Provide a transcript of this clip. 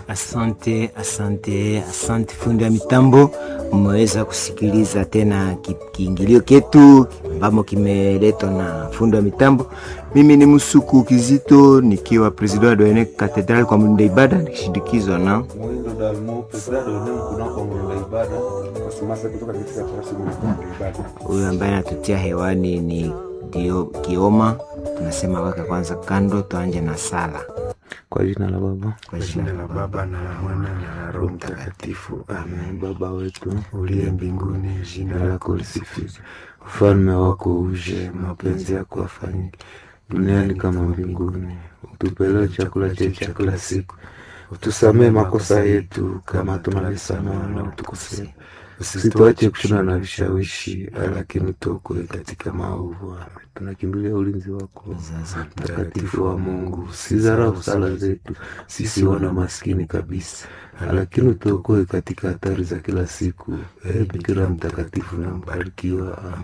Asante, asante, asante fundi wa mitambo. Mmeweza kusikiliza tena ki- kiingilio ketu ambamo kimeletwa na fundi wa mitambo. Mimi ni Musuku Kizito nikiwa president wa Doene Cathedral kwa mwenda ibada nikishindikizwa na Mwindo Dalmo, Pesada Dodem kunako mwenda ibada, Kasimasa kutoka katika tarasi mwenda ibada. huyu ambaye anatutia hewani ni Dio Kioma. Tunasema weka kwanza kando, tuanje na sala Kwa jina la Baba kwa jina la Baba na la Mwana na la Roho Mtakatifu, amen. Baba wetu uliye mbinguni, jina lako lisifiwe, ufalme wako uje, mapenzi yako afanyike duniani kama mbinguni. Utupe leo chakula chetu cha kila siku, utusamee makosa yetu kama tunavyosamehe wanaotukosea, usituache kushindana na vishawishi, lakini tuokoe katika maovu. Amen. Tunakimbilia ulinzi wako mtakatifu wa Mungu, usidharau sala zetu sisi wana maskini kabisa, lakini utuokoe katika hatari za kila siku. Ee Bikira mtakatifu na mbarikiwa, amen.